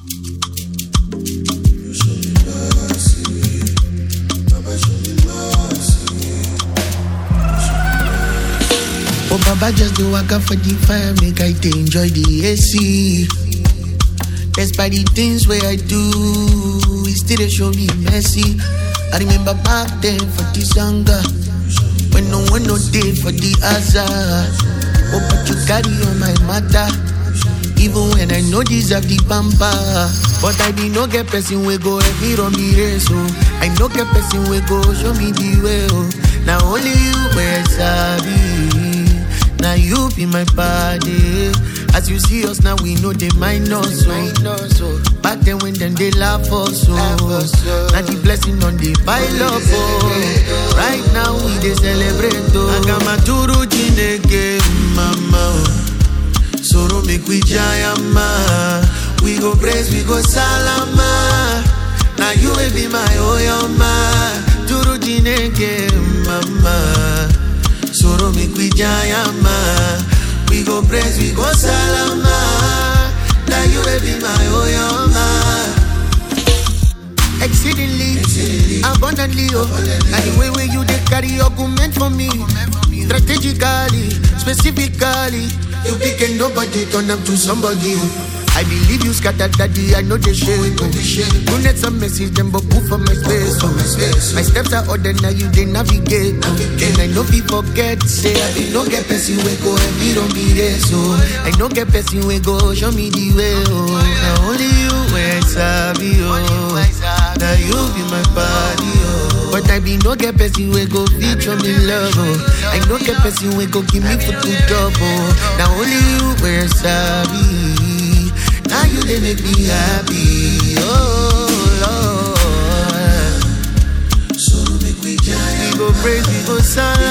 Oh, Baba, just do waka for the fire, make I dey enjoy the AC. Despite the things where I do, it still dey show me mercy. I remember back then for this hunger, when no one no day for the hazard. Oh, but you carry on my matter. Even when I know deserve the pamper But I be no get person we go help me run the race oh I no get person we go show me the way oh Now only you where sabi Now you be my body As you see us now we know they mind us oh Back then when them they laugh us oh Now the blessing on the pile up oh Right now we they celebrate oh Agamaturu Chineke mama oh Soro make we jayama. We go praise, we go salama. Now you will be my oyama. Turu jineke mama. Soro make we jayama. We go praise, we go salama. Now you will be my oyama. Exceedingly, abundantly, oh. And the way where you they carry argument for me, strategically, specifically, you pick and nobody turn up to somebody. I believe you scattered daddy, I know they shake. Oh. You need some message, them but put for my space. Oh. My steps are ordered, now you they navigate. Oh. And I know people forget, say I be no get person we go and me don't be there. So I no get person we go, show me the way. Oh. Now only you where sabi, oh. Now you be my body, oh. But I be no get person we go feature me love, oh. I no get person we go give me for two double. Now only you where sabi. Now you they make me happy, oh Lord. So make we giant. We go praise, we go salama.